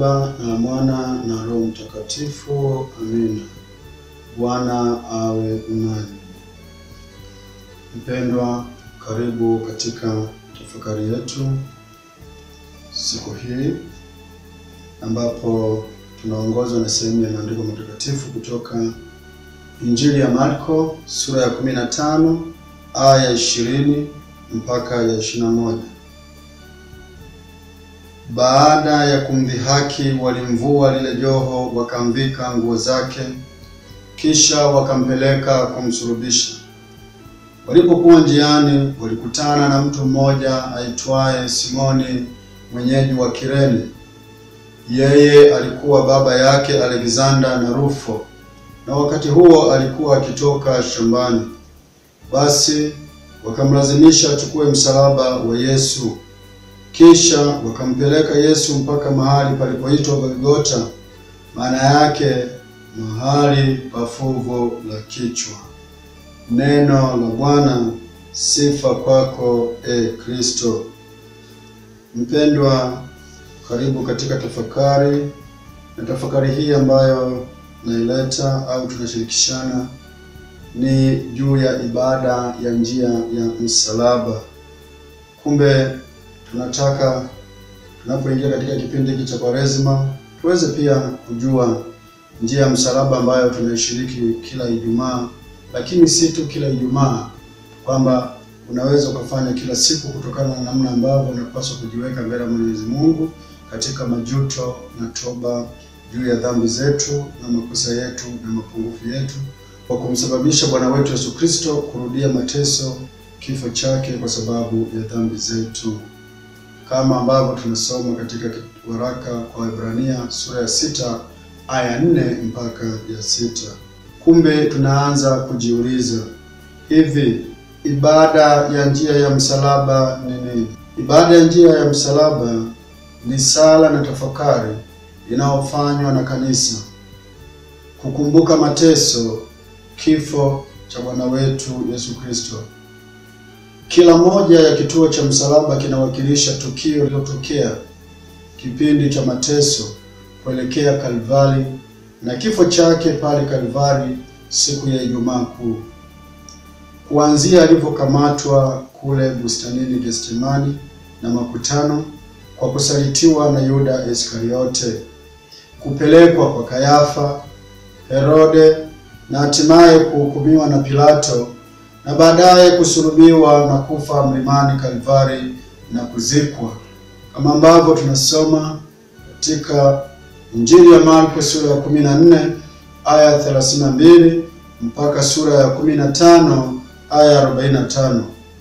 Baba na Mwana na Roho Mtakatifu. Amina. Bwana awe nanyi. Mpendwa, karibu katika tafakari yetu siku hii ambapo tunaongozwa na sehemu ya maandiko matakatifu kutoka Injili ya Marko sura ya 15 aya ya 20 mpaka ya 21. Baada ya kumdhihaki, walimvua lile joho, wakamvika nguo zake, kisha wakampeleka kumsulubisha. Walipokuwa njiani, walikutana na mtu mmoja aitwaye Simoni, mwenyeji wa Kirene. Yeye alikuwa baba yake Alexander na Rufo, na wakati huo alikuwa akitoka shambani. Basi wakamlazimisha achukue msalaba wa Yesu. Kisha wakampeleka Yesu mpaka mahali palipoitwa Golgota, maana yake mahali pa fuvu la kichwa. Neno la Bwana. Sifa kwako e Kristo. Mpendwa, karibu katika tafakari, na tafakari hii ambayo naileta au tunashirikishana ni juu ya ibada ya njia ya msalaba. Kumbe tunataka tunapoingia katika kipindi hiki cha Kwaresma tuweze pia kujua njia ya msalaba ambayo tunaishiriki kila Ijumaa, lakini si tu kila Ijumaa, kwamba unaweza ukafanya kila siku kutokana na namna ambavyo unapaswa kujiweka mbele ya Mwenyezi Mungu katika majuto na toba juu ya dhambi zetu na makosa yetu na mapungufu yetu, kwa kumsababisha Bwana wetu Yesu Kristo kurudia mateso, kifo chake kwa sababu ya dhambi zetu, kama ambavyo tunasoma katika waraka kwa Waebrania sura ya sita aya nne mpaka ya sita. Kumbe tunaanza kujiuliza hivi, ibada ya njia ya msalaba ni nini? Ibada ya njia ya msalaba ni sala na tafakari inayofanywa na kanisa kukumbuka mateso, kifo cha Bwana wetu Yesu Kristo. Kila moja ya kituo cha msalaba kinawakilisha tukio lililotokea kipindi cha mateso kuelekea Kalvari na kifo chake pale Kalvari siku ya Ijumaa Kuu, kuanzia alivyokamatwa kule bustanini Getsemani na makutano kwa kusalitiwa na Yuda Iskariote, kupelekwa kwa Kayafa, Herode na hatimaye kuhukumiwa na Pilato na baadaye kusulubiwa na kufa mlimani Kalvari na kuzikwa, kama ambavyo tunasoma katika Injili ya Marko sura ya 14 aya 32 mpaka sura ya 15 aya 45.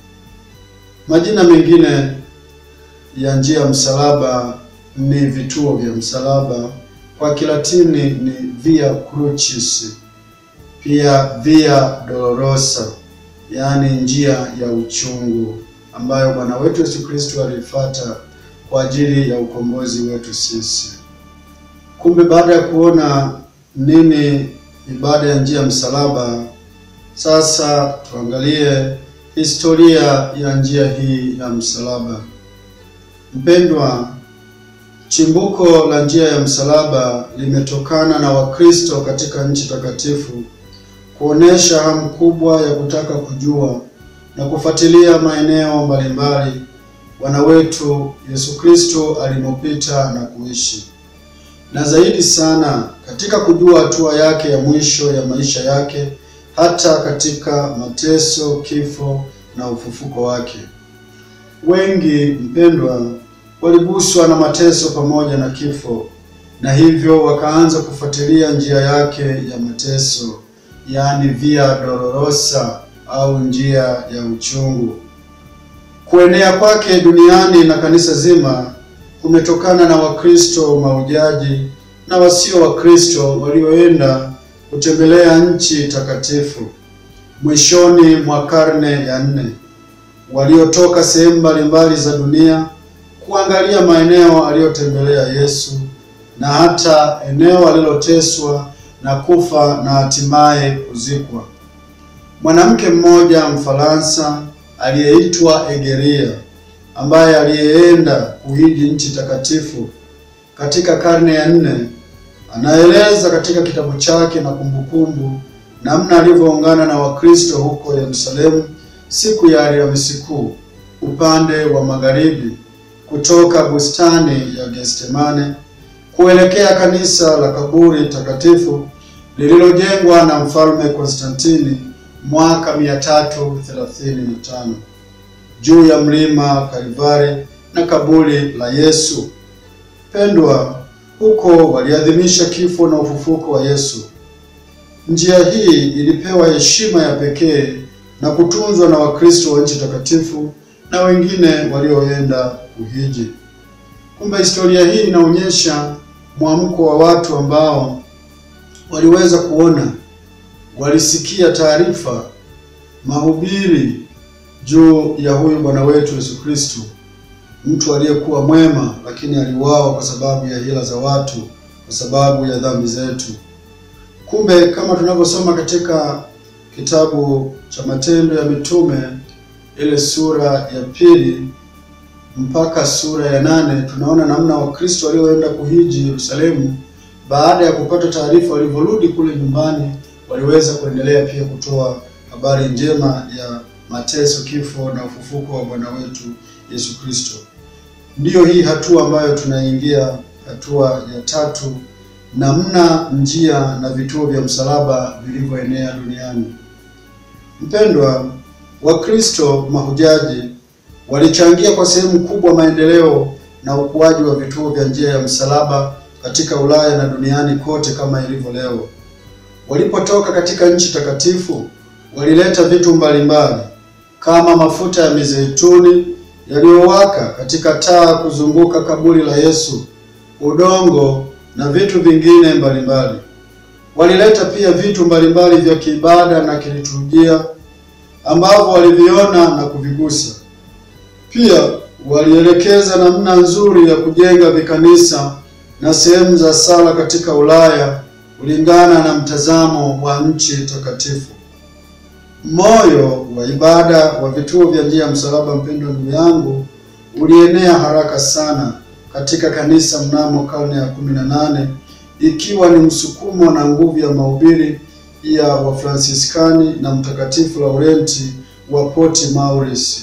Majina mengine ya njia ya msalaba ni vituo vya msalaba, kwa Kilatini ni Via Crucis, pia Via Dolorosa, yaani njia ya uchungu, ambayo Bwana wetu Yesu Kristo alifuata kwa ajili ya ukombozi wetu sisi. Kumbe baada ya kuona nini ibada ya njia ya msalaba, sasa tuangalie historia ya njia hii ya msalaba. Mpendwa, chimbuko la njia ya msalaba limetokana na Wakristo katika nchi takatifu kuonesha hamu kubwa ya kutaka kujua na kufuatilia maeneo mbalimbali Bwana wetu Yesu Kristo alimopita na kuishi, na zaidi sana katika kujua hatua yake ya mwisho ya maisha yake, hata katika mateso, kifo na ufufuko wake. Wengi mpendwa, waliguswa na mateso pamoja na kifo, na hivyo wakaanza kufuatilia njia yake ya mateso, yaani Via Dolorosa au njia ya uchungu. Kuenea kwake duniani na kanisa zima kumetokana na Wakristo maujaji na wasio Wakristo walioenda kutembelea nchi takatifu mwishoni mwa karne ya nne, waliotoka sehemu mbalimbali za dunia kuangalia maeneo aliyotembelea Yesu na hata eneo aliloteswa na kufa na hatimaye kuzikwa. Mwanamke mmoja Mfaransa aliyeitwa Egeria ambaye aliyeenda kuhiji nchi takatifu katika karne ya nne anaeleza katika kitabu chake na kumbukumbu namna alivyoungana na Wakristo huko Yerusalemu siku ya Alhamisi Kuu upande wa magharibi kutoka bustani ya Getsemane kuelekea kanisa la kaburi takatifu lililojengwa na mfalme Konstantini mwaka 335 juu ya mlima Kalvari na kaburi la Yesu. Pendwa, huko waliadhimisha kifo na ufufuko wa Yesu. Njia hii ilipewa heshima ya pekee na kutunzwa na Wakristo wa nchi takatifu na wengine walioenda kuhiji. Kumbe historia hii inaonyesha mwamko wa watu ambao waliweza kuona, walisikia taarifa, mahubiri juu ya huyu Bwana wetu Yesu Kristo, mtu aliyekuwa mwema, lakini aliuawa kwa sababu ya hila za watu, kwa sababu ya dhambi zetu. Kumbe kama tunavyosoma katika kitabu cha Matendo ya Mitume ile sura ya pili mpaka sura ya nane tunaona namna Wakristo walioenda kuhiji Yerusalemu, baada ya kupata taarifa, walivyorudi kule nyumbani, waliweza kuendelea pia kutoa habari njema ya mateso, kifo na ufufuko wa Bwana wetu Yesu Kristo. Ndiyo hii hatua ambayo tunaingia, hatua ya tatu, namna njia na vituo vya msalaba vilivyoenea duniani. Mpendwa, Wakristo mahujaji walichangia kwa sehemu kubwa maendeleo na ukuaji wa vituo vya njia ya msalaba katika Ulaya na duniani kote kama ilivyo leo. Walipotoka katika nchi takatifu, walileta vitu mbalimbali kama mafuta ya mizeituni yaliyowaka katika taa kuzunguka kaburi la Yesu, udongo na vitu vingine mbalimbali. Walileta pia vitu mbalimbali vya kiibada na kiliturujia ambavyo waliviona na kuvigusa. Pia walielekeza namna nzuri ya kujenga vikanisa na sehemu za sala katika Ulaya kulingana na mtazamo wa nchi takatifu. Moyo wa ibada wa vituo vya njia ya msalaba, mpendwa ndugu yangu, ulienea haraka sana katika kanisa mnamo karne ya kumi na nane ikiwa ni msukumo na nguvu ya mahubiri ya Wafransiskani na Mtakatifu Laurenti wa Port Maurice,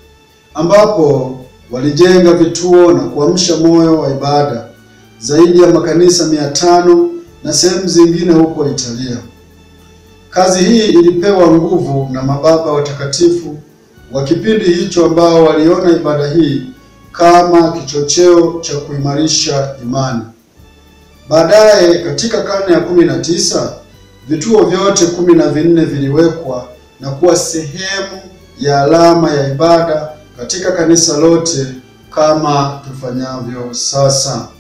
ambapo walijenga vituo na kuamsha moyo wa ibada zaidi ya makanisa mia tano na sehemu zingine huko Italia. Kazi hii ilipewa nguvu na mababa watakatifu wa kipindi hicho ambao waliona ibada hii kama kichocheo cha kuimarisha imani. Baadaye katika karne ya kumi na tisa vituo vyote kumi na vinne viliwekwa na kuwa sehemu ya alama ya ibada katika kanisa lote kama tufanyavyo sasa.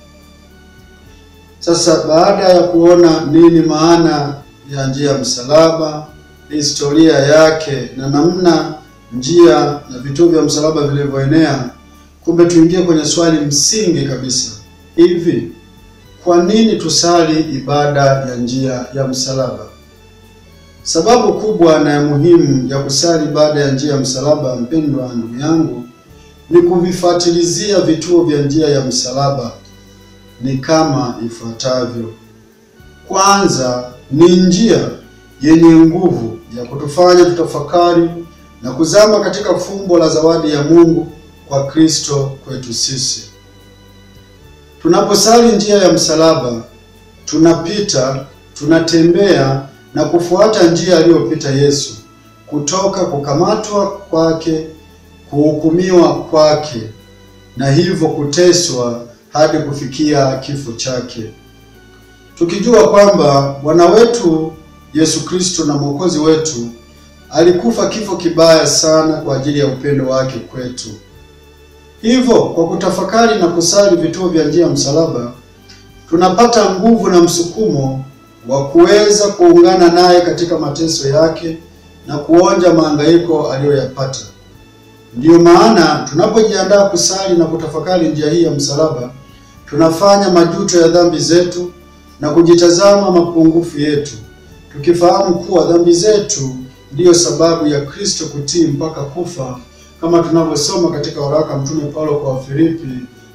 Sasa baada ya kuona nini maana ya njia ya msalaba, historia yake na namna njia na vituo vya msalaba vilivyoenea, kumbe tuingie kwenye swali msingi kabisa. Hivi kwa nini tusali ibada ya njia ya msalaba? Sababu kubwa na ya muhimu ya kusali ibada ya njia ya msalaba, mpendwa ndugu yangu, ni kuvifuatilizia vituo vya njia ya msalaba ni kama ifuatavyo. Kwanza, ni njia yenye nguvu ya kutufanya tutafakari na kuzama katika fumbo la zawadi ya Mungu kwa Kristo kwetu sisi. Tunaposali njia ya msalaba, tunapita, tunatembea na kufuata njia aliyopita Yesu, kutoka kukamatwa kwake, kuhukumiwa kwake, na hivyo kuteswa hadi kufikia kifo chake, tukijua kwamba Bwana wetu Yesu Kristo na Mwokozi wetu alikufa kifo kibaya sana kwa ajili ya upendo wake kwetu. Hivyo kwa kutafakari na kusali vituo vya njia ya msalaba, tunapata nguvu na msukumo wa kuweza kuungana naye katika mateso yake na kuonja mahangaiko aliyoyapata. Ndiyo maana tunapojiandaa kusali na kutafakari njia hii ya msalaba, tunafanya majuto ya dhambi zetu na kujitazama mapungufu yetu, tukifahamu kuwa dhambi zetu ndiyo sababu ya Kristo kutii mpaka kufa, kama tunavyosoma katika waraka Mtume Paulo kwa Wafilipi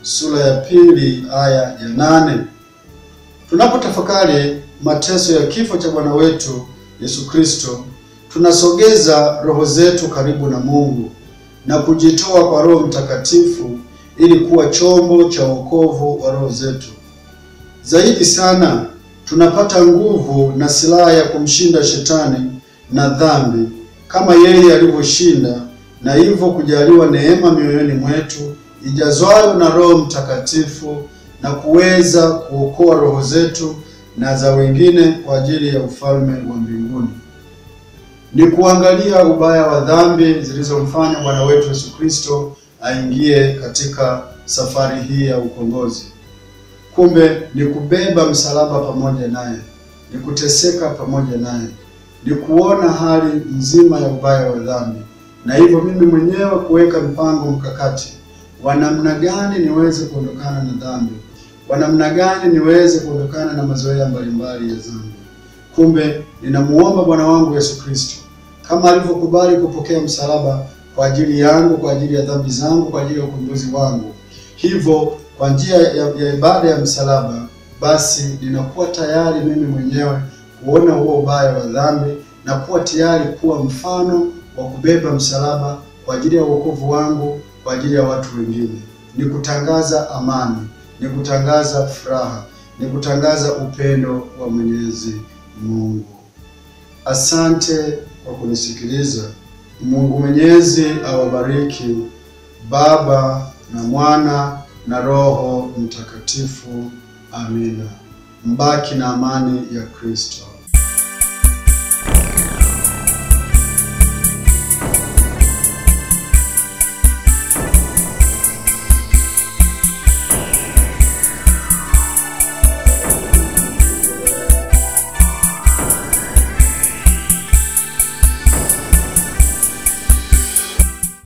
sura ya pili aya ya nane. Tunapotafakari mateso ya kifo cha Bwana wetu Yesu Kristo, tunasogeza roho zetu karibu na Mungu na kujitoa kwa Roho Mtakatifu ili kuwa chombo cha wokovu wa roho zetu. Zaidi sana tunapata nguvu na silaha ya kumshinda shetani na dhambi kama yeye alivyoshinda, na hivyo kujaliwa neema mioyoni mwetu ijazwayo na Roho Mtakatifu na kuweza kuokoa roho zetu na za wengine kwa ajili ya ufalme wa mbinguni. Ni kuangalia ubaya wa dhambi zilizomfanya Bwana wetu Yesu Kristo aingie katika safari hii ya ukombozi. Kumbe ni kubeba msalaba pamoja naye, ni kuteseka pamoja naye, ni kuona hali nzima ya ubaya wa dhambi, na hivyo mimi mwenyewe kuweka mpango mkakati wa namna gani niweze kuondokana na dhambi, wa namna gani niweze kuondokana na mazoea mbalimbali ya dhambi. Kumbe ninamuomba Bwana wangu Yesu Kristo kama alivyokubali kupokea msalaba kwa ajili yangu, kwa ajili ya dhambi zangu, kwa ajili ya ukombozi wangu, hivyo kwa njia ya, ya ibada ya msalaba, basi ninakuwa tayari mimi mwenyewe kuona huo ubaya wa dhambi na kuwa tayari kuwa mfano wa kubeba msalaba kwa ajili ya wokovu wangu, kwa ajili ya watu wengine. Ni kutangaza amani, ni kutangaza furaha, ni kutangaza upendo wa Mwenyezi Mungu. Asante kwa kunisikiliza. Mungu Mwenyezi awabariki, Baba na Mwana na Roho Mtakatifu. Amina. Mbaki na amani ya Kristo.